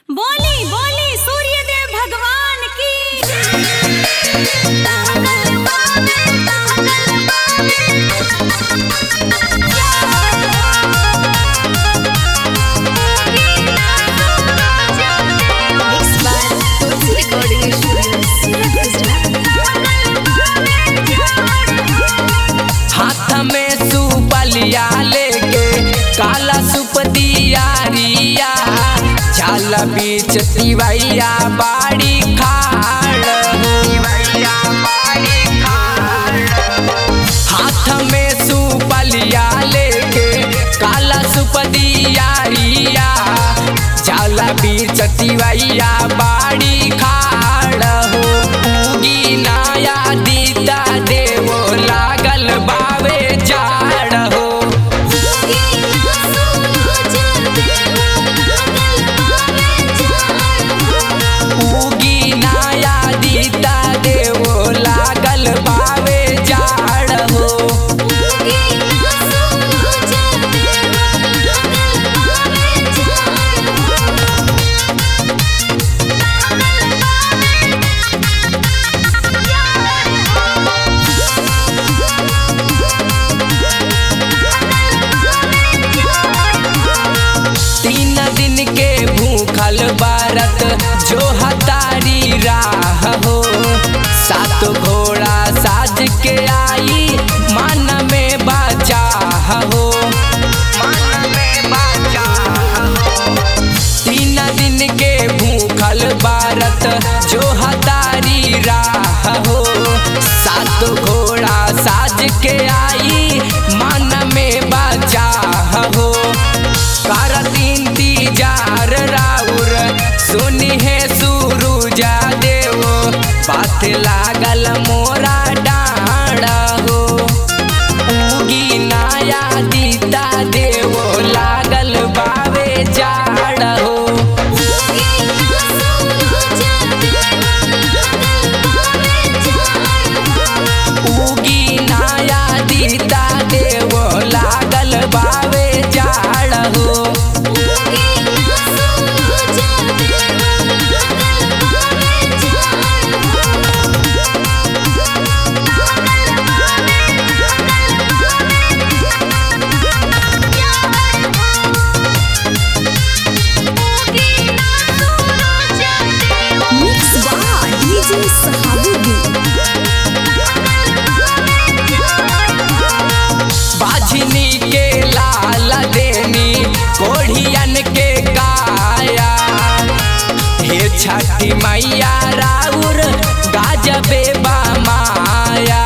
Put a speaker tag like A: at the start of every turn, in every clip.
A: बोली बोली सूर्यदेव भगवान की
B: Mixed by Tulsi Recording Studios, Surat, Gujarat.
C: हाथ में सुपलिया लेके काला सुप दियारिया झाल बीच तिवैया बाड़ी खाड़ हाथ में सुपलिया लेके काला सुप दियारिया झाल बीच तिवैया बाड़ी खाड़ हो उगी नाया दीदा देवो लागल बावे जाड़ हो उगी नाया दीदा देवो लागल बावे जाड़ हो तीन दिन के भूखल बारत जो हतारी राह हो सात घोड़ा साज के आई मन में बाचा हो तीन दिन के भूखल बारत जो हतारी राह हो सात घोड़ा साज के आई मन में बाचा हो करत इंतजार राउर सुनी है सुरुजा देव बात लागल मोरा डाढ़ हो उगी नाया दीदा देव लागल बावे जाड़ हो उगी नाया दीदा देव लागल बावे जाड़ हो
B: Mixed by DJ Sahabuddin.
C: बाझनी के लाल देनी कोढ़ियन के काया हे छठी मैया राउर गाजबे बा माया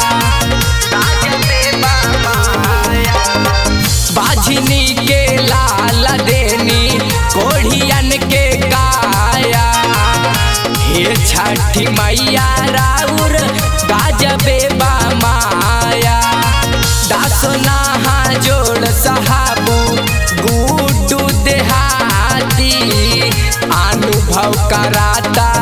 C: बाझनी के लाल देनी कोढ़ियन के काया हे छठी मैया राउर गाजबे बा माया दासना जोड़ सहाबू गुड्डू देहाती अनुभव कराता